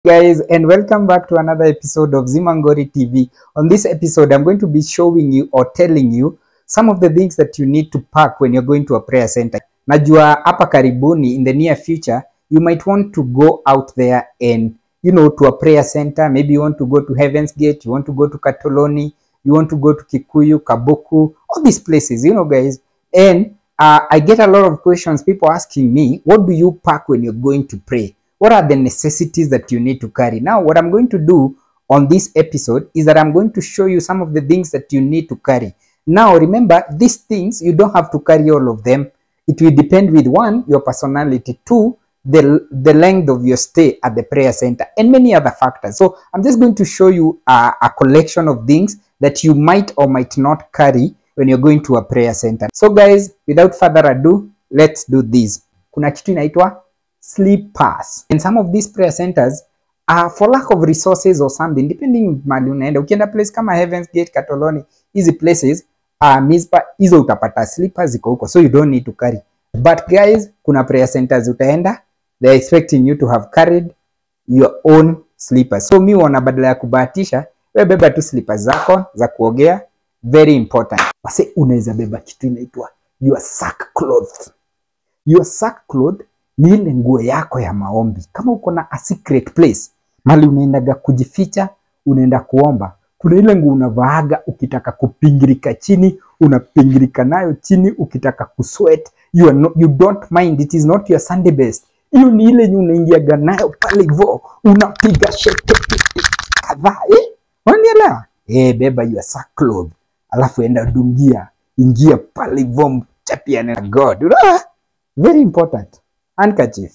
guys and welcome back to another episode of Zimangori TV. On this episode, I'm going to be showing you or telling you some of the things that you need to pack when you're going to a prayer center. Najua hapa karibuni in the near future, you might want to go out there and you know to a prayer center. Maybe you want to go to Heaven's Gate, you want to go to Katoloni, you want to go to Kikuyu, Kabuku, all these places, you know guys. And uh, I get a lot of questions, people asking me, what do you pack when you're going to pray? what are the necessities that you need to carry now what i'm going to do on this episode is that i'm going to show you some of the things that you need to carry now remember these things you don't have to carry all of them it will depend with one your personality two the the length of your stay at the prayer center and many other factors so i'm just going to show you a, a collection of things that you might or might not carry when you're going to a prayer center so guys without further ado let's do this kuna kitu inaitwa sleepers. And some of these prayer centers are for lack of resources or something, depending mali unaenda. Ukienda place kama Heaven's Gate, Katoloni, hizi places uh, Mizpa, hizo utapata sleepers ziko huko, so you don't need to carry. But guys, kuna prayer centers utaenda, they're expecting you to have carried your own sleepers. So mi wana badala ya kubahatisha, wewe beba tu slippers zako za kuogea, very important. Wase unaweza beba kitu inaitwa your sackcloth. Your sackcloth ni ile nguo yako ya maombi. Kama uko na a secret place mali unaendaga kujificha, unaenda kuomba, kuna ile nguo unavaaga ukitaka kupingirika chini, unapingirika nayo chini, ukitaka kusweat you, are not, you don't mind, it is not your Sunday best. Hiyo ni ile yenye unaingiaga nayo pale hivyo, unapiga shete kadhaa eh? Unanielewa? Eh, beba your sackcloth, alafu enda dungia, ingia pale hivyo, mchapiane na God. Unaona? Very important handkerchief.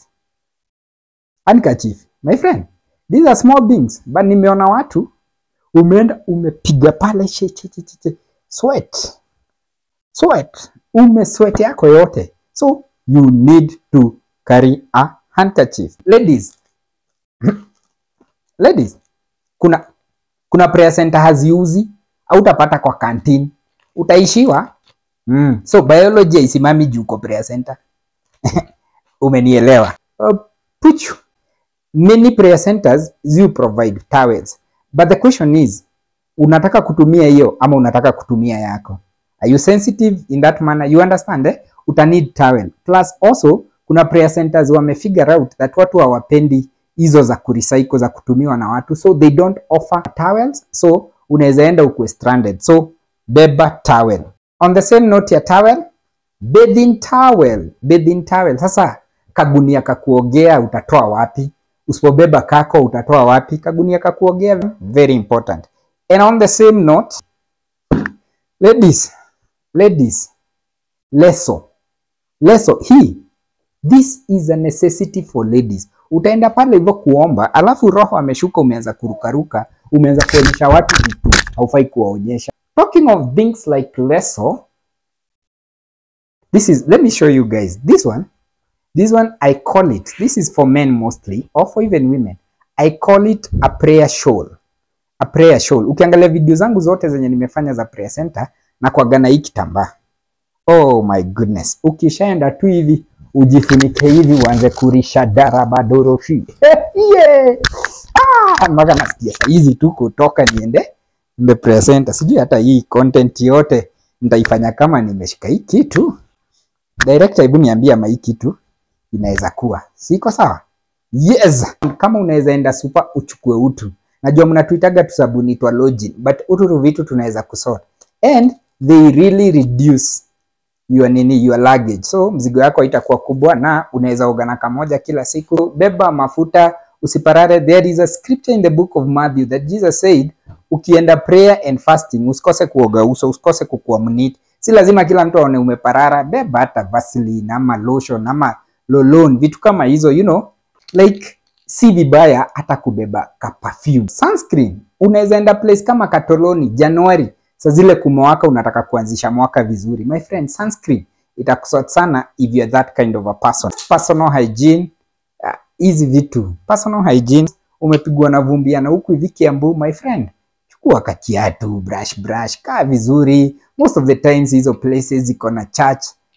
Handkerchief. My friend, these are small things, but nimeona watu umeenda umepiga pale she, she, she, she, sweat. Sweat. Ume sweat yako yote. So you need to carry a handkerchief. Ladies. Ladies, kuna kuna prayer center haziuzi au utapata kwa canteen. Utaishiwa. Mm. So biology haisimami juu uko prayer center. umenielewa uh, puchu many prayer centers you provide towels but the question is unataka kutumia hiyo ama unataka kutumia yako are you sensitive in that manner you understand eh? uta need towel plus also kuna prayer centers wame figure out that watu hawapendi hizo za kurecycle za kutumiwa na watu so they don't offer towels so unaweza enda ukwe stranded so beba towel on the same note ya towel bathing towel bathing towel sasa kagunia kakuogea utatoa wapi usipobeba kako utatoa wapi kagunia kakuogea very important and on the same note ladies ladies leso leso hii this is a necessity for ladies utaenda pale hivyo kuomba alafu roho ameshuka umeanza kurukaruka umeanza kuonyesha watu vitu haufai kuwaonyesha talking of things like leso this is let me show you guys this one this one i call it this is for men mostly or for even women i call it a prayer shawl a prayer shawl ukiangalia video zangu zote zenye nimefanya za prayer center na kuagana hii kitambaa oh my goodness ukishaenda tu hivi ujifunike hivi uanze kurisha darabadoroshi yeah. ah, mpaka nasikia saizi tu kutoka niende the prayer center sijui hata hii content yote nitaifanya kama nimeshika hii kitu director, hebu niambie ama hii kitu inaweza kuwa siko sawa? Yes, kama unaweza enda super uchukue utu. Najua mnatuitaga tu sabuni twa login, but utu vitu tunaweza kusort and they really reduce your nini your luggage, so mzigo yako haitakuwa kubwa na unaweza ogana kamoja kila siku. Beba mafuta usiparare. There is a scripture in the book of Matthew that Jesus said, ukienda prayer and fasting usikose kuoga uso, usikose kukua mniti si lazima kila mtu aone umeparara. Beba hata Vaseline ama lotion ama lolon, vitu kama hizo you know, like si vibaya hata kubeba ka perfume. Sunscreen unaweza enda place kama Katoloni Januari, sa zile kumewaka, unataka kuanzisha mwaka vizuri, my friend, sunscreen itakusort sana if you are that kind of a person. Personal hygiene hizi uh, vitu personal hygiene, umepigwa na vumbiana huku hivi Kiambu, my friend, chukua kakiatu, brush brush, kaa vizuri most of the times hizo places ziko na church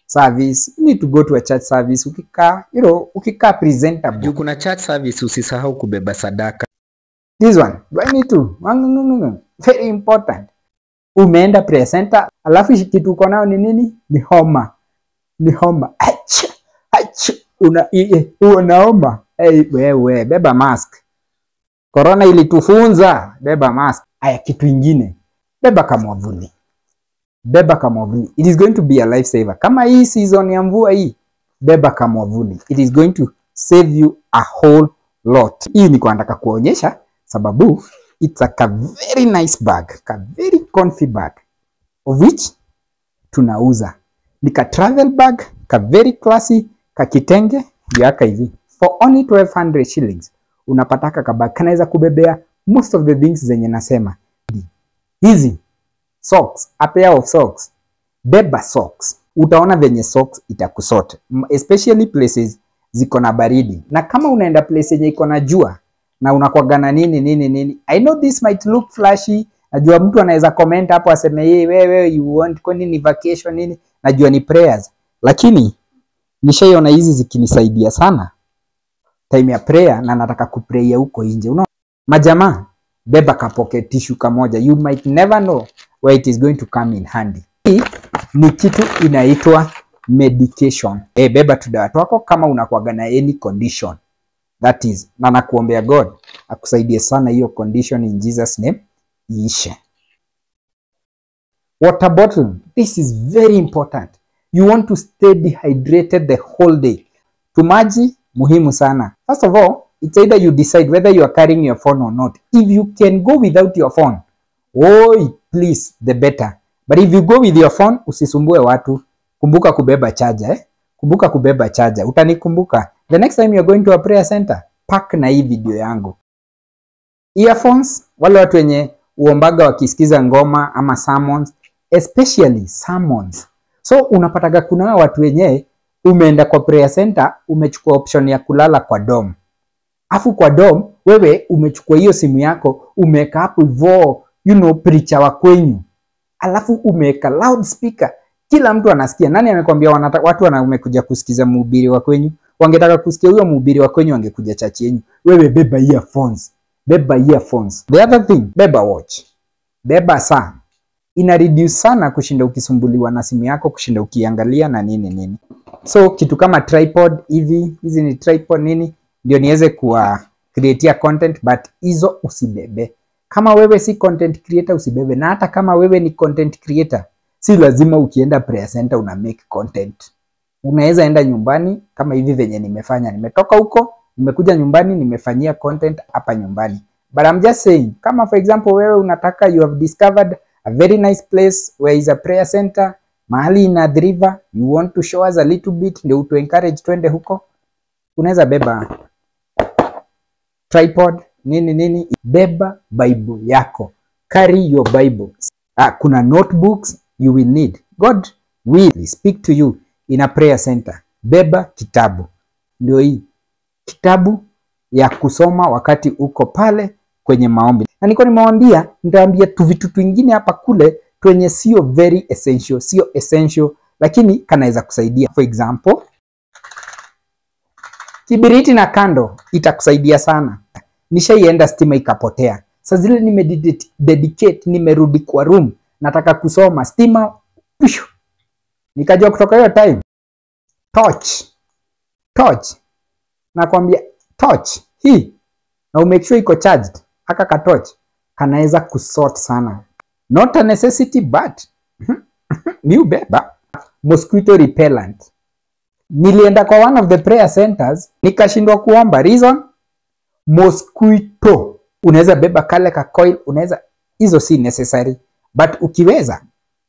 service you need to go to a church service ukikaa you know ukikaa presentable Juu kuna church service usisahau kubeba sadaka. this one do I need to Wangungungungu. very important umeenda prayer center alafu ishi- kitu uko nayo ni nini ni homa ni homa Ach! Ach! una i- i- unaoma hey, wewe beba mask corona ilitufunza beba mask aya kitu ingine beba kamwavuli beba kamwavuli it is going to be a lifesaver kama hii season ya mvua hii beba kamwavuli it is going to save you a whole lot hii ni kwa nataka kuonyesha sababu it's a ka very nice bag ka very comfy bag of which tunauza ni ka travel bag ka very classy ka kitenge yaka hivi for only 1200 shillings unapataka ka bag kanaweza kubebea most of the things zenye nasema hizi socks a pair of socks beba socks utaona venye socks itakusort M- especially places ziko na baridi na kama unaenda place yenye iko na jua na unakwaga na nini nini nini i know this might look flashy najua mtu anaweza comment hapo aseme yeye wewe you want kwani ni vacation nini najua ni prayers lakini nishaiona hizi zikinisaidia sana time ya prayer na nataka kuprayia huko nje unaona majamaa beba ka pocket tissue kamoja you might never know where it is going to come in handy hii ni kitu inaitwa medication eh beba tu dawa twako kama unakuwaga na any condition that is na nakuombea god akusaidie sana hiyo condition in jesus name iishe water bottle this is very important you want to stay dehydrated the whole day tumaji muhimu sana first of all it's either you decide whether you are carrying your phone or not if you can go without your phone oh please the better but if you go with your phone usisumbue watu kumbuka kubeba charger eh? kumbuka kubeba charger utanikumbuka the next time you're going to a prayer center pack na hii video yangu earphones wale watu wenye uombaga wakisikiza ngoma ama sermons especially sermons so unapataga kuna hawa watu wenyewe umeenda kwa prayer center umechukua option ya kulala kwa dom afu kwa dom wewe umechukua hiyo simu yako umeweka hapo hivyo you know preacher wa kwenyu alafu umeweka loudspeaker kila mtu anasikia nani amekwambia wanata, watu wana umekuja kusikiza mhubiri wa kwenyu wangetaka kusikia huyo mhubiri wa kwenyu wangekuja chachi yenyu wewe beba earphones beba earphones the other thing beba watch beba saa ina reduce sana kushinda ukisumbuliwa na simu yako kushinda ukiangalia na nini nini so kitu kama tripod hivi hizi ni tripod nini ndio niweze kuwa createa content but hizo usibebe kama wewe si content creator usibebe na hata kama wewe ni content creator si lazima ukienda prayer center una make content unaweza enda nyumbani kama hivi venye nimefanya nimetoka huko nimekuja nyumbani nimefanyia content hapa nyumbani but I'm just saying kama for example wewe unataka you have discovered a very nice place where is a prayer center mahali ina the river you want to show us a little bit ndio utu encourage twende huko unaweza beba tripod nini nini beba bible yako carry your bible ah, kuna notebooks you will need god will speak to you in a prayer center beba kitabu ndio hii kitabu ya kusoma wakati uko pale kwenye maombi na niko nimewambia nitaambia tu vitu twingine hapa kule twenye sio very essential sio essential lakini kanaweza kusaidia for example kibiriti na kando itakusaidia sana nishaienda stima ikapotea sa zile nimededicate nimerudi kwa room nataka kusoma stima pishu. nikajua kutoka hiyo time torch torch nakwambia torch hii na umake sure iko charged aka ka torch kanaweza kusort sana not a necessity but ni ubeba mosquito repellent nilienda kwa one of the prayer centers nikashindwa kuomba reason mosquito unaweza beba kale ka coil unaweza hizo si necessary but ukiweza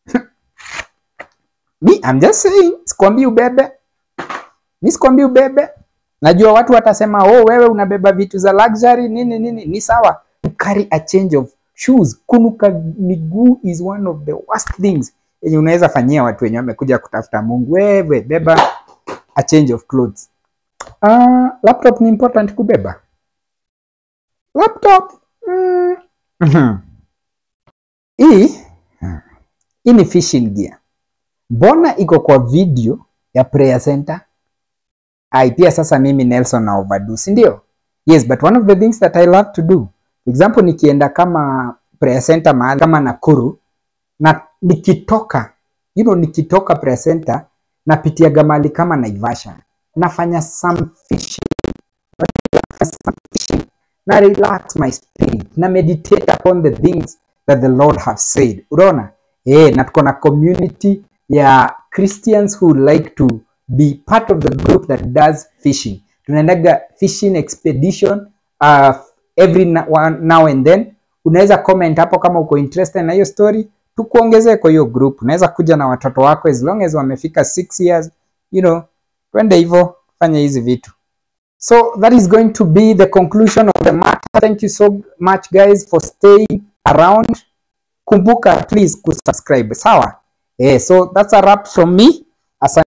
mi I'm just saying sikwambii ubebe mi sikwambii ubebe najua watu watasema oh wewe unabeba vitu za luxury nini nini ni sawa carry a change of shoes kunuka miguu is one of the worst things yenye unaweza fanyia watu wenye wamekuja kutafuta mungu wewe beba a change of clothes uh, laptop ni important kubeba laptop mm. mhm. hii hii ni fishing gear mbona iko kwa video ya prayer center ai pia sasa mimi Nelson na overdo si ndio yes but one of the things that I love to do for example nikienda kama prayer center mahali kama Nakuru na nikitoka you know, nikitoka prayer center napitiaga mahali kama Naivasha nafanya some fishing some fishing na relax my spirit na meditate upon the things that the Lord have said unaona eh na tuko na community ya Christians who like to be part of the group that does fishing tunaendaga fishing expedition uh, every na- one, now and then unaweza comment hapo kama uko interested na hiyo story tukuongezee kwa hiyo group unaweza kuja na watoto wako as long as wamefika 6 years you know twende hivyo fanya hizi vitu So that is going to be the conclusion of the matter. Thank you so much guys for staying around. Kumbuka please kusubscribe. Sawa? Eh, so that's a wrap from me. Asante.